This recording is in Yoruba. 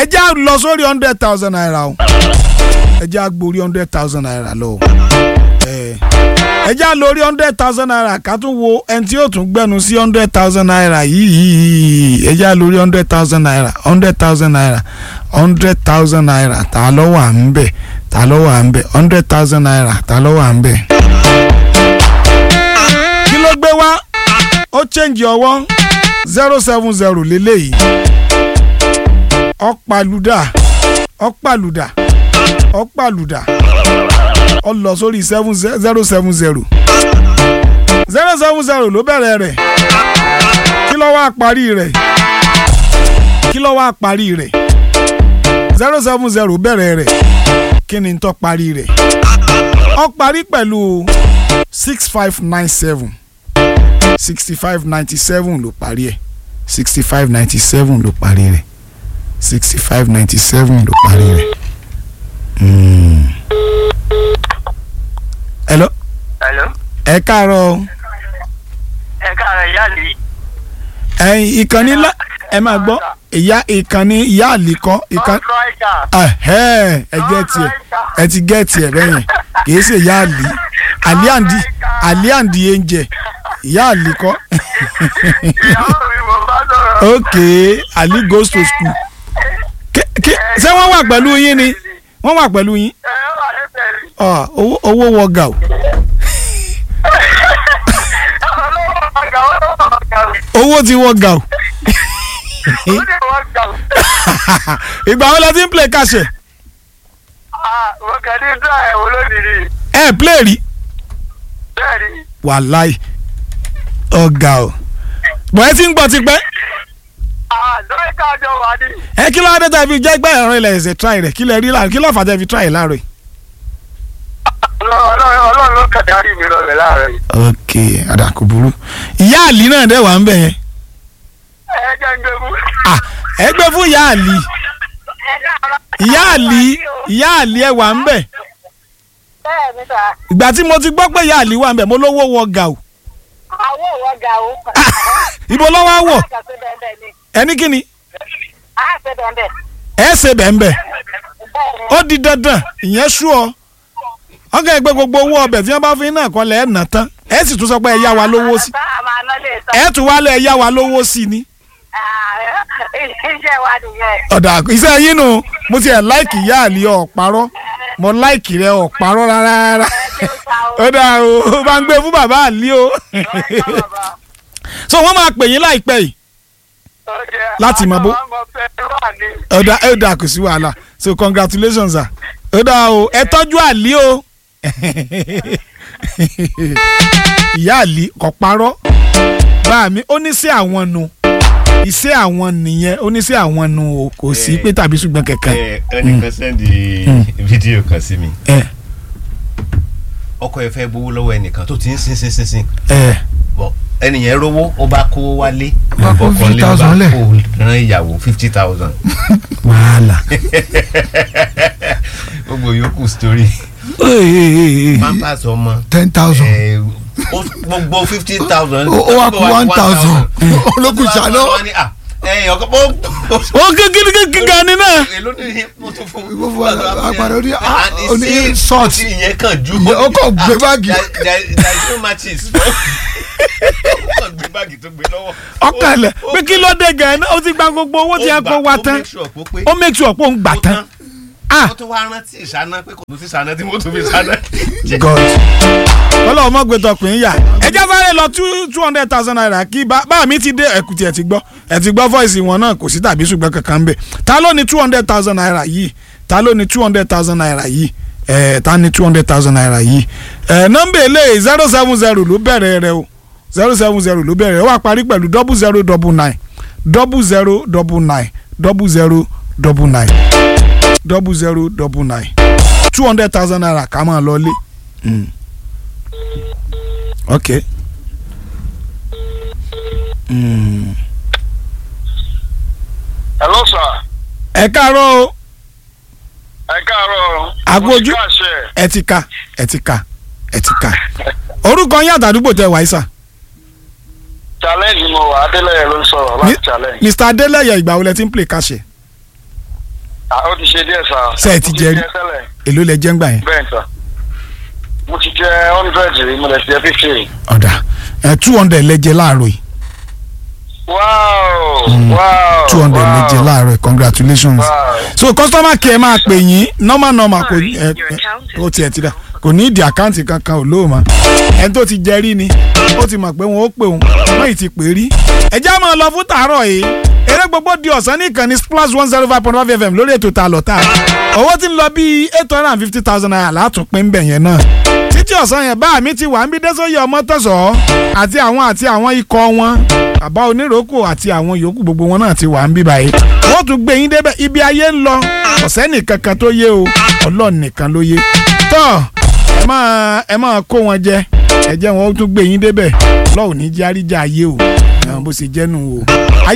ẹ jẹ́ á lọ sórí hundred thousand naira o ẹ jẹ́ á gborí hundred thousand naira lọ o ẹ ẹ jẹ́ á lórí hundred thousand naira ká tún wo ẹni tí yóò tún gbẹnu sí hundred thousand naira yìí ẹ jẹ́ á lórí hundred thousand naira hundred thousand naira hundred thousand naira ta ló wà ń bẹ̀ ta ló wà ń bẹ̀ hundred thousand naira ta ló wà ń bẹ̀. kí ló gbé wá ó change ọwọ́ zero seven zero lélẹ́yìí ọ̀pàlùdà ọ̀pàlùdà ọ̀pàlùdà ó lọ sórí seven zero seven zero zero seven zero ló bẹ̀rẹ̀ rẹ̀ kí ló wá parí rẹ̀ kí ló wá parí rẹ̀ zero seven zero bẹ̀rẹ̀ rẹ̀ kí ni tó parí rẹ̀ ó parí pẹ̀lú six five nine seven sixty five ninety seven ló parí ẹ̀ sixty five ninety seven ló parí rẹ̀ sixty five ninety seven ló parí rẹ̀. Mm. hello Hello. ẹ káàárọ̀ o. ẹ káàárọ̀ ìyá mi. ẹyin ìkànnì ńlá ẹ máa gbọ́ ìyá ìkànnì ìyá àlìkọ́ ìkànnì ẹhẹ́ ẹ gẹ́ tiẹ̀ ẹ ti gẹ́ tiẹ̀ bẹ́yẹn kì í ṣe ìyá àlì àlíàndì àlíàndì ẹ̀ǹjẹ̀ ìyá àlìkọ́ ìyàwó mi mo bá sọ̀rọ̀. ok ali goes to school Ké- ké- ṣé wọ́n wà pẹ̀lú yín ni wọ́n wà pẹ̀lú yín ẹ wà lẹ́sẹ̀ rí. Ah, owó owó wọ gà o ọlọ́wọ́ ọ̀gá ọlọ́wọ́ ọ̀gá mi. owó ti wọ gà o ó ní wọ́n gbà. ìgbà wo la ti ń play kàṣẹ mo kàn ní dá ẹ̀ wò lónìí. ẹ play rí bẹ́ẹ̀ ni. wàláì ọ̀gá o bọ̀ ẹ ti ń gbọ́ tipẹ́ lórí káàjọ wà ní. ẹ kí ló dé tẹ́ fi jẹ́ gbẹ́ ẹ̀rọ ilẹ̀ ẹ̀sẹ̀ try rẹ̀ kí lẹ rí láàrin kí ló fà tẹ́ fi try láàrin. ọlọ́run ló kàn dárí mi lọ́lẹ̀ láàárọ̀ yìí. ok àdàkù burú ìyá àlì náà dẹ̀ wà ń bẹ̀ yẹn ẹ jẹ́ ń gbé mú. ah ẹ gbé fún ìyá àlì ìyá àlì ìyá àlì ẹ wà ń bẹ̀ bẹ́ẹ̀ ni sà ìgbà tí mo ti gbọ́ pé ìyá àlì wà ń bẹ̀ mo lówó wọ gà o àwọn òwò ga o. ibo ló wá wọ̀ a ṣe bẹ́ẹ̀ ni ẹni kí ni a ṣe bẹ́ẹ̀ ẹ ṣe bẹ̀ ń bẹ̀ bẹ́ẹ̀ ni ó di dandan ìyẹn sú ọ ọkàn ẹgbẹ́ gbogbo owó ọbẹ̀ tí wọ́n bá fi náà kọ́lẹ̀ ẹ̀ nà tán ẹ sì tún sọ pé ẹ yá wa lówó sí bá a máa ná lè sọ. ẹ tún wálé ẹ yá wa lówó sí ni. iṣẹ́ wa nìyẹn. ọ̀dà iṣẹ́ yín nù mo ti ẹ̀ láìkì ìyá àlì ọ̀parọ́ mo láìkì rẹ ọ̀parọ́ rárá rárá ọ̀dà o bá ń gbé fún bàbá àlì o so wọ́n máa pè yín láìpẹ́ yìí Láti mọ bó- ọ̀dà ọ̀dà kò sí wàhálà so congratulations sir ọ̀dà o ẹ tọ́jú àlì o ìyá àlì kò parọ́ bá mi ó ní sí àwọn nu iṣẹ́ àwọn nìyẹn ó ní sí àwọn nu o kò sí pé tàbí ṣùgbọ́n kankan. ẹ ẹnìkan sẹ́ndì fídíò kan sí mi ẹ ọkọ ẹ fẹ́ gbowó lọ́wọ́ ẹnìkan tó ti ń sin sin sin sin ẹ bọ̀ ẹnìyẹn rówó ó bá kó wálé Bá kó ọkọ lé 50,000 lẹ̀. kó rán ìyàwó fifty thousand wàhálà. gbogbo yòókù story pampers ọmọ ten thousand ẹ, ó- gbogbo fifty thousand ó wá kú one thousand olókùn ṣáná ẹyìn ọkọ bó ó kékeré kékeré ni náà. èló ní mo tún fún Ìwọ fún wa, àpàdé oní- ah, And oní sí- short. sí ìyẹn kan ju Ìyẹn ó kàn gbé báàgì. There- there- there is no matches ó kàn gbé báàgì tó gbé lọ́wọ́ ọkàlẹ̀ Ó- ó- pé kí ló dé gan-an ó ti gba gbogbo owó tí a ó kó gbà- wa ó tán make sure pé ó pé ó make sure pé òun gbà ó tán. ah ó tún wá rántí ìṣáná pé kò tún sí ìṣáná tí mo tún fi ṣáná. god kọ́lọ́ ọmọ gbé tọkùnrin yà ẹjẹ́ sáré lọ two two hundred thousand naira kí bá bá mi ti dé ẹ̀kútì ẹ̀ ti gbọ́ ẹ̀ ti gbọ́ voice wọn náà kò sí tàbí ṣùgbọ́n kankan ń bẹ̀ ta ló ní two hundred thousand naira yìí ta ló ní two hundred thousand naira yìí ẹ̀ ta ní two hundred thousand naira yìí ẹ̀ nọ́mbà eléyìí zero seven zero ló bẹ̀rẹ̀ rẹ o zero seven zero ló bẹ̀rẹ̀ ó wà parí pẹ̀lú double zero double nine double zero double nine double zero double nine double zero double nine two hundred thousand naira ká máa lọ lé. Mm. ok. Mm. hello sir ẹ káàárọ̀ o ẹ káàárọ̀ Agbójú. mo ti káàṣẹ. ẹ ti ka ẹ ti ka ẹ ti ka orúkọ yín àtàdúgbò tẹ wáyé sà challenge mo wà adélẹ́yẹ ló ń sọ̀rọ̀ láti challenge. mr adeleye ìgbà wo lẹ ti ń play kàṣẹ Ah, ó ti ṣe díẹ̀ sá. Ṣé ẹ ti Mo jẹ rí? tẹ́lẹ̀. èló lẹ jẹ́ ń gbà yẹn. bẹ́ẹ̀ sá. mo ti jẹ hundred rí mo lè jẹ fifty. ọ̀dà ẹ̀ two hundred lẹ jẹ láàárọ̀ yìí wow wow two hundred lẹ jẹ wow. láàárọ̀ yìí congratulations. wow. so customer care máa pè yín normal normal kò ẹ ẹ ó tiẹ̀ ti dà kò ní ìdí àkáǹtì kankan ò lóòmọ ẹni tó ti jẹ rí ni ó ti mọ̀ pé wọn ó pè òun wọ́n yìí ti pè rí. ẹ já máa lọ fún tàárọ̀ yìí eré gbogbo di ọ̀sán ní ìkànnì splash one zero five point five fm lórí ètò ta lọ́tà owó tí ń lọ bíi eight hundred and fifty thousand naira látún pín bẹ̀ yẹn náà títí ọ̀sán yẹn bá mi ti wà ń bí dẹ́sọ́yè ọmọ tẹ̀sọ̀ àti àwọn àti àwọn ikọ̀ wọn bàbá oníròkò àti àwọn yòókù gbogbo wọn náà ti wà ń bí báyìí wọ́n tún gbé yín débẹ̀ ibi ayé ń lọ ọ̀sẹ́ nìkan kan tó yé o ọlọ́run nìkan ló yé tọ́ ẹ máa ẹ máa kó wọn jẹ ẹ jẹ́ wọn ó tún gbé yín débẹ̀ lọ́wọ́ ní járíjà ayé o ẹ bó ṣe jẹ́nu o.